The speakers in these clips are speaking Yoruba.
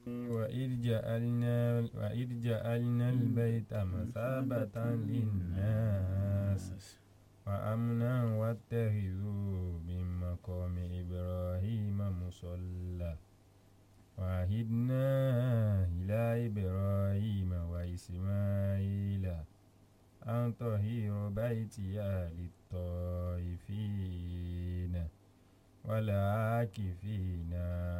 وإذ جعلنا وإذ جعلنا البيت مثابة للناس وأمنا واتخذوا من مقام إبراهيم مصلى وعهدنا إلى إبراهيم وإسماعيل أن طهر بيتي للطائفين والعاكفين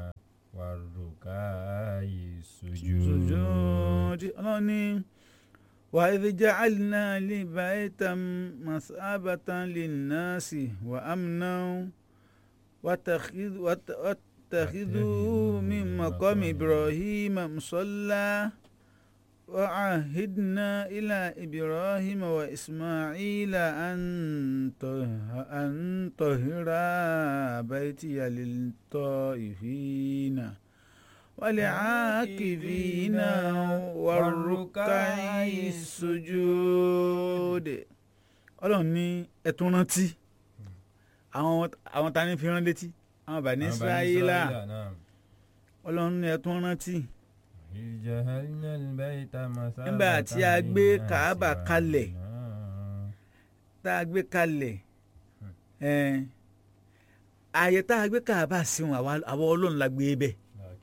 والركع السجود sojooji ọlọ́run ní wà á ìdíjà àlìná libà ẹ̀tàn masabatan linnasi wà amúná wàtàkìdú min maqami ibrahim musalla wà áhìdná ilà ibrahim wà ismaila an tahira baytiya lit-ta'ifina. والعاكفين والركع السجود ọlọ́run ní ẹ̀tún rántí àwọn àwọn ta ni fi rán létí àwọn bàní israẹla نعم ọlọ́run ní ẹ̀tún rántí إذ جعلنا البيت مثابة nígbà tí a gbé للناس kàábà kalẹ̀ وأمنا tá a gbé kalẹ̀ ẹ̀ẹ́n, ààyè tá a gbé kàábà sí wọn àwa àwa ọlọ́run la gbé bẹ́ẹ̀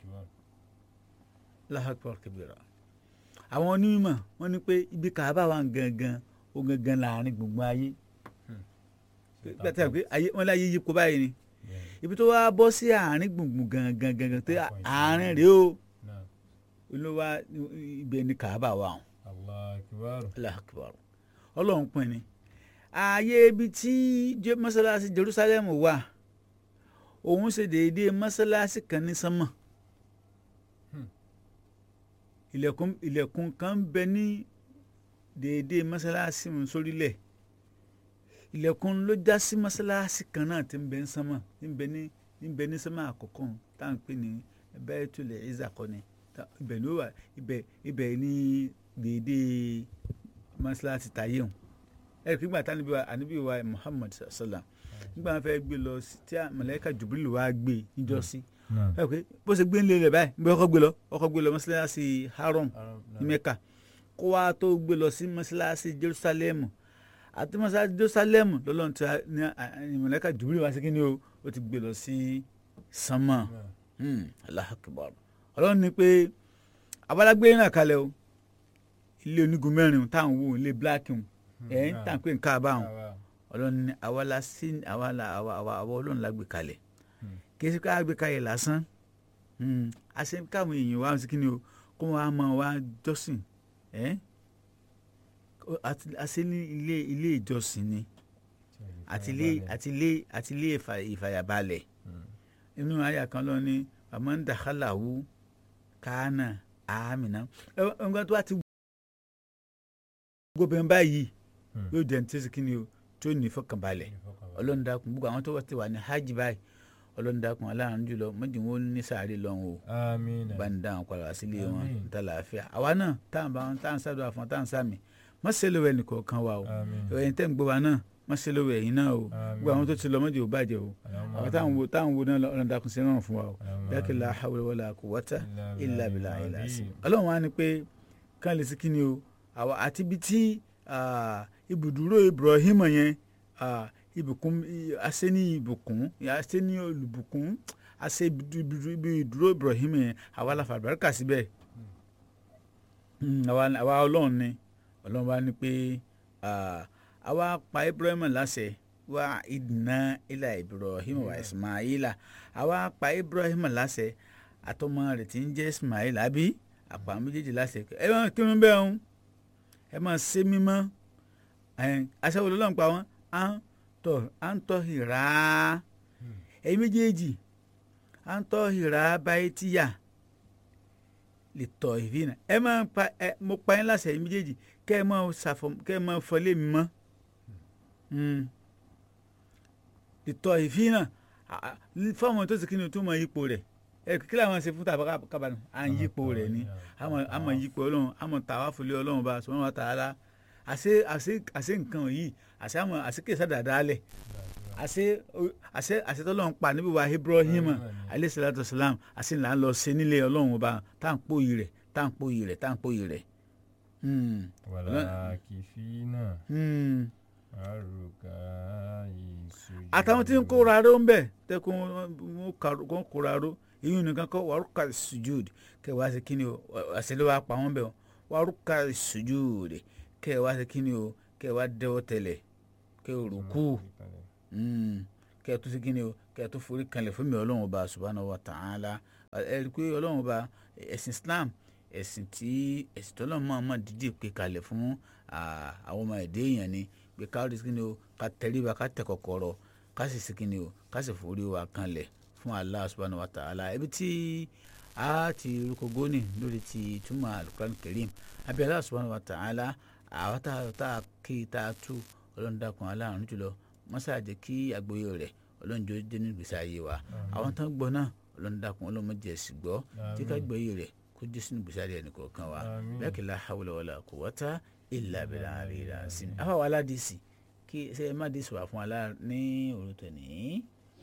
lahakpọ̀ kẹbìrà àwọn onímọ̀ wọ́n ní pé ibi kàábà wà gangan ó gangan láàrin gbogbo ayé gbàtà pé ayé wọn láyé yípo báyìí ni ibi tó wá bọ́ sí àárín gbùngbùn gangan gangan tó àárín rèé o نعم olówó ibẹ̀ ni kàábà wà wọn الله أكبر lahakpọ̀ ọlọ́run pin ni ààyè ibi tí Je- mọ́sálásí Jerusalem wà òun ṣe déédéé mọ́sálásí kan ní sánmọ̀ ilẹ̀kùn ilẹ̀kùn kan ń bẹ ní déédéé mọ́sálásí mu sórílẹ̀ ilẹ̀kùn ló já sí mọ́sálásí kan náà tí ń bẹ ní sánmọ̀ tí ń bẹ ní tí ń bẹ ní sánmọ̀ àkọ́kọ́ tá à ń pè ní Baitul Izza kọ́ ni tá- ibẹ̀ ló wà ibẹ̀ ibẹ̀ ní déédéé mọ́sálásí tayé hùn ẹ̀rì pé nígbà táwọn wa ànábì wa Muhammad sallam nígbà wọn fẹ́ gbé lọ sí tí màláíkà Jibril wá gbé níjọ́sí نعم ẹ pé bó ṣe gbé ń lé rẹ̀ báyìí bí ọkọ̀ gbé lọ ọkọ̀ gbé lọ mọ́sálásí haram ní mẹ́kà kó wá tó gbé lọ sí mọ́sálásí jerusalem àti mọ́sálásí jerusalem lọ́lọ́run tí a- ní ìmọ̀lẹ́kà jùbílì wá sí kí ni o ó ti gbé lọ sí sánmà Hmm, Allahu Akbar ọlọ́run ní pé abalagbé náà kalẹ̀ o ilé onígun mẹ́rin táwọn wò ilé bíláàkì ẹ̀ ń tàn pé nǹkan àbáwọn ọlọ́run ní àwa la sí àwa la àwa àwa àwa ọlọ́run la gbé kalẹ̀ Hmm. kì í ṣe ká gbé kalẹ̀ lásán Hmm, a ṣe káwọn èèyàn wá sí kí ni o kó wọn á mọ wá jọ́sìn ẹ́ Àti- a ṣe ní ilé ilé ìjọsìn ni àti ilé àti ilé àti ilé ìfà- ìfàyàbalẹ̀ inú àyà kan lọ ní àmọ́ ń dàkálàwú kánà àmìnà ẹgbẹ́ tó wá ti gbóbin báyìí yóò jẹ́ ní tẹ́sí kí ni o tó ní ìfọkànbalẹ̀ ọlọ́run dákun gbogbo àwọn tó wá ti wà ní hajj báyìí ọlọ́run dákun aláàánú jùlọ mọ́jú wọn ní sàárè lọ́hùn o آمين bá ń dá àwọn padà wá sílé wọn Àmín. níta làáfíà àwa náà tá à ń bá wọn tá à ń sádùn àfọn tá à ń sàmì má ṣe lówó ẹnì kọ̀ọ̀kan wa o آمين ẹ̀yin tẹ́ ń gbọ́ wa náà má ṣe lówó ẹ̀yin náà o Àmín. gbogbo àwọn tó ti lọ mọ́jú ò bàjẹ́ o اللهم àwọn táwọn wo táwọn wo náà ọlọ́run dákun sí rán fún wa o اللهم dákẹ́ la hawla wala quwwata إلا illa بالله billahi ilà sí العظيم. ọlọ́run wa ni pé kán lè sí kí ni o àwa àti ibi tí ah, ibùdúró Ibrahim yẹn ah, ibùkún ase ní ibùkún ase ní olùbùkún ase ibùdú- ibi ìdúró Ibrahim yẹn àwa la fàbẹ́rẹ́kà síbẹ̀ Mm, àwa àwa ọlọ́run ni ọlọ́run wa ni pé ah, àwa pa Ibrahim láṣẹ wa ìdìnnà ilà Ibrahim wa Ismaila àwa pa Ibrahim láṣẹ àtọmọ rẹ̀ tí ń jẹ́ Ismail àbí àpá méjèèjì láṣẹ ẹ máa kírun bẹ́ẹ̀ ń ẹ máa ṣe mímọ́ aṣẹ́wó lọ́lọ́run pa wọ́n à ń tọ̀ à ń tọ́ ìrà ẹ̀yin méjèèjì à ń tọ́ ìrà báyìí tíyà lè tọ̀ ìfínà ẹ máa pa ẹ mo pa yín láṣẹ ẹ̀yin méjèèjì kẹ́ ẹ máa ṣàfọ kẹ́ ẹ máa fọlé mi mọ́ Mm. lè tọ̀ ìfínà fáwọn tó sì kí ni o tó mọ ipò rẹ̀ ẹ kí làwọn ṣe fún tàbá kábàánù à ń yípo rẹ̀ ni àmọ́ àmọ́ yípo ọlọ́run àmọ́ tàwa fúlẹ ọlọ́run bá sọ wọn wá tààlà àṣẹ àṣẹ àṣẹ nǹkan yìí àṣẹ àmọ́ àṣẹ kìí sàdàdà alẹ àṣẹ àṣẹ àṣẹ tọ́lọ́run pa níbi wa Ibrahim Ibrahim, alayhi salatu salam àṣẹ là ń lọ ṣe nílé ọlọ́run ọba tá à ń pòyì rẹ̀ tá à ń pòyì rẹ̀ tá à ń pòyì rẹ̀. Hmm, wàlá kìfínà hmm. àrùkà ìsújú. àtàwọn tí ń kóra ró ń bẹ̀ tẹ́kun wọn kóra ró ìyún nìkan kọ́ wàrúkà sujud kẹ́ wá sí kíni o àṣẹ ló wá pa wọ́n bẹ̀ o wàrúkà sujud kẹ́ wá sí kíni o kẹ́ wá dẹ́wọ́ tẹ̀lẹ̀ kẹ́ rúkú. Mm. kẹ́ ẹ tún sí kíni o kẹ́ ẹ tún forí kanlẹ̀ fún mi ọlọ́run ọba subhanahu wa ta'ala ẹ rí i pé ọlọ́run ọba ẹ̀sìn islam ẹ̀sìn tí ẹ̀sìn tó lọ́mọ ọmọ dídì pé kalẹ̀ fún ah, àwọn ọmọ ẹ̀dẹ́ èèyàn ni pé ká rí sí kíni o ká tẹríba ká tẹ kọ̀kọ̀rọ̀ ká sì sí kíni o ká sì forí wa kanlẹ̀ fún Allah subhanahu wa ta'ala ibi tí a ti rúkọ gónì lórí ti túmọ̀ alukuran karim abẹ́ Allah subhanahu wa ta'ala àwọn tá a kí tá a tú ọlọ́run dákun aláàánú jùlọ mọ́sá jẹ́ kí àgbóyè rẹ̀ ọlọ́run jọ dé ní ìgbésí ayé wa àwọn tán gbọ́ náà ọlọ́run dákun ọlọ́run má jẹ́ sì gbọ́ tí ká gbóyè rẹ̀ kó jẹ́ sínú ìgbésí ayé ẹnì kọ̀ọ̀kan wa Àmín. bẹ́ẹ̀ kí la hawla wala quwwata illa billahi al-aliyyil azim. àwa wàhálà dì sí kí ṣe ẹ má dì sí wà fún wa lá- ní òru tòní.